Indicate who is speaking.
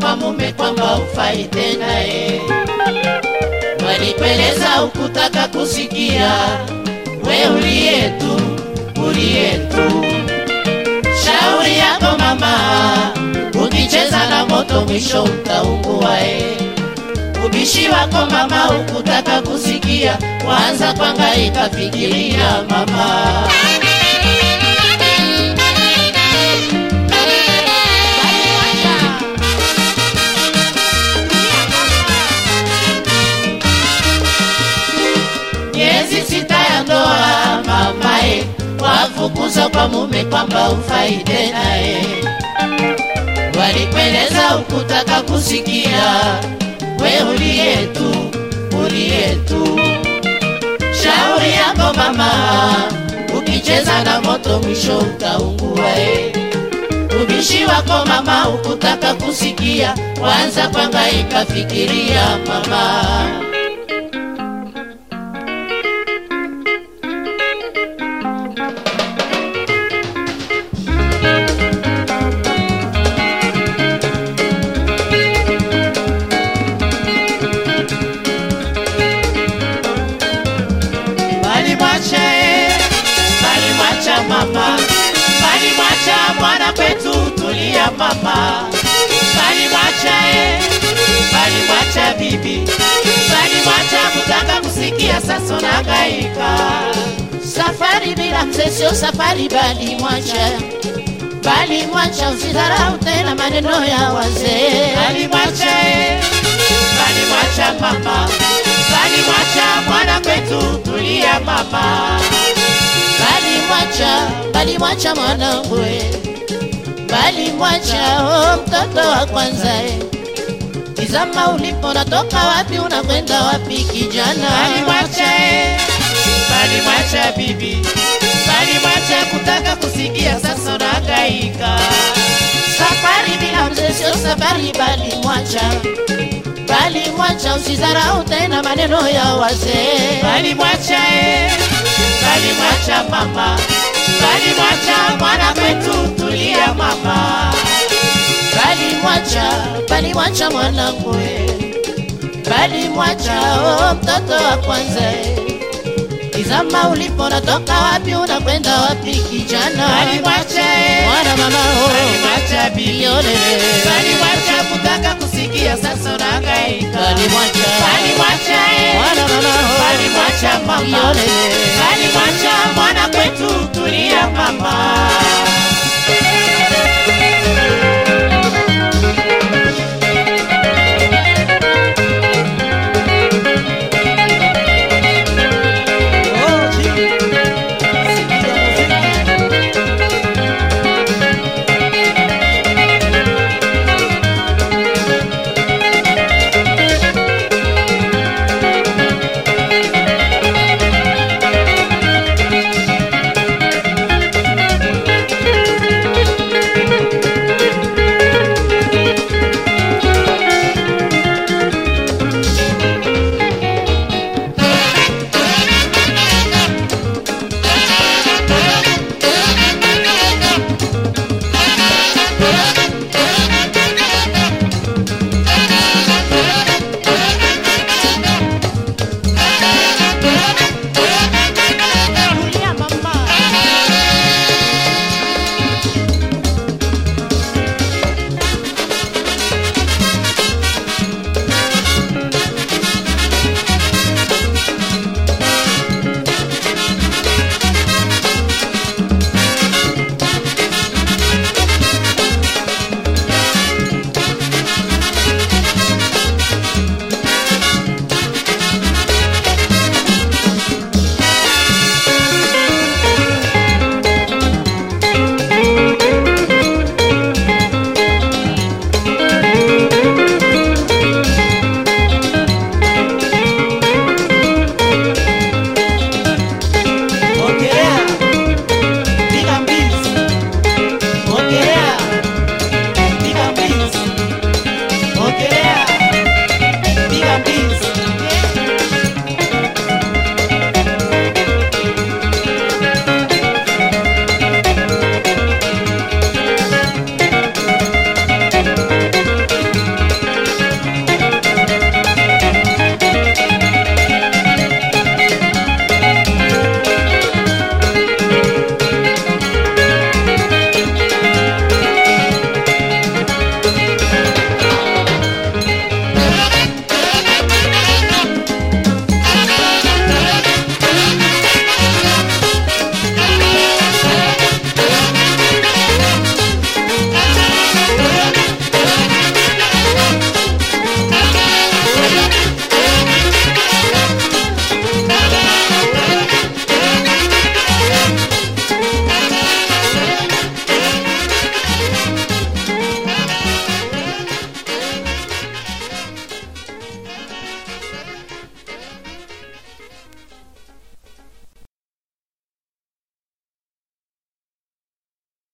Speaker 1: kwa mume kwamba ufai tena e. Walikueleza ukutaka kusikia, we uliye tu, uliye tu. Shauri yako mama, ukicheza na moto mwisho utaungua e. Ubishi wako mama, ukutaka kusikia, kwanza kwangaika fikiria mama. miezi sita ya ndoa mamae, wafukuza kwa mume kwamba ufai tena e. Walikueleza ukutaka kusikia, we uliye tu, uliye tu. Shauri yako mama, ukicheza na moto mwisho utaungua e. Ubishi wako mama, ukutaka kusikia, kwanza kwangaika fikiria mama. Balimwacha e, balimwacha mama, balimwacha mwana kwetu, tulia mama. Balimwacha e, balimwacha bibi, balimwacha kutaka kusikia, sasa unagaika. Safari bila mzee sio safari, balimwacha balimwacha, usidharau tena maneno ya wazee. Balimwacha e, balimwacha mama, balimwacha mwana kwetu, tulia mama. Balimwacha, balimwacha mwanangu e, balimwacha oh, mtoto wa kwanza e. Tizama ulipo, natoka wapi, unakwenda wapi kijana?
Speaker 2: Balimwacha e, balimwacha bibi, balimwacha kutaka kusikia, sasa unahangaika.
Speaker 1: Safari bila mzee sio safari, balimwacha balimwacha, usidharau tena maneno ya wazee.
Speaker 2: Balimwacha e, balimwacha mama, balimwacha mwana kwetu, tulia mama.
Speaker 1: balimwacha balimwacha mwanangu e, balimwacha oh, mtoto wa kwanza e. Tizama ulipo, natoka wapi, unakwenda wapi kijana?
Speaker 2: Balimwacha e,
Speaker 1: mwana mama oh,
Speaker 2: balimwacha bibi,
Speaker 1: yolele
Speaker 2: balimwacha kutaka kusikia, sasa unahangaika.
Speaker 1: balimwacha
Speaker 2: Balimwacha e,
Speaker 1: mwana mama oh,
Speaker 2: balimwacha mama,
Speaker 1: yolele
Speaker 2: balimwacha mwana kwetu, tulia mama.